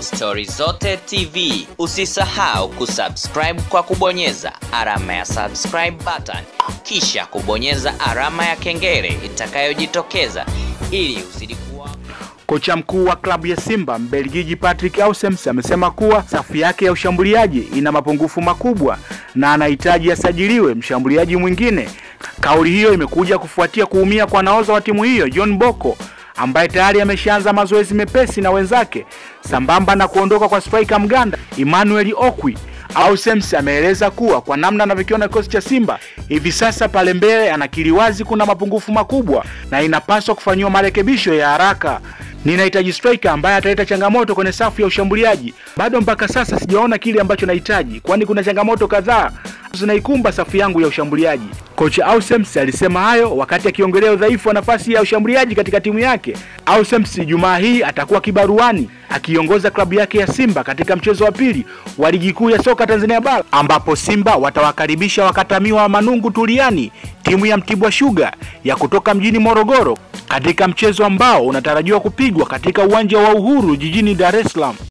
Stori Zote TV. Usisahau kusubscribe kwa kubonyeza alama ya subscribe button, kisha kubonyeza alama ya kengele itakayojitokeza ili uzidi kuwa Kocha mkuu wa klabu ya Simba Mbelgiji Patrick Ausems amesema kuwa safu yake ya ushambuliaji ina mapungufu makubwa na anahitaji asajiliwe mshambuliaji mwingine. Kauli hiyo imekuja kufuatia kuumia kwa nahodha wa timu hiyo John Boko ambaye tayari ameshaanza mazoezi mepesi na wenzake sambamba na kuondoka kwa striker Mganda Emmanuel Okwi. Ausems ameeleza kuwa kwa namna anavyokiona kikosi cha Simba hivi sasa pale mbele, anakiri wazi kuna mapungufu makubwa na inapaswa kufanyiwa marekebisho ya haraka. Ninahitaji striker ambaye ataleta changamoto kwenye safu ya ushambuliaji. Bado mpaka sasa sijaona kile ambacho nahitaji, kwani kuna changamoto kadhaa zinaikumba safu yangu ya ushambuliaji. Kocha Ausems alisema hayo wakati akiongelea udhaifu wa nafasi ya ushambuliaji katika timu yake. Ausems Jumaa hii atakuwa kibaruani akiongoza klabu yake ya Simba katika mchezo wa pili wa ligi kuu ya soka Tanzania bara ambapo Simba watawakaribisha wakatamiwa wa Manungu Tuliani, timu ya Mtibwa Sugar ya kutoka mjini Morogoro katika mchezo ambao unatarajiwa kupigwa katika uwanja wa Uhuru jijini Dar es Salaam.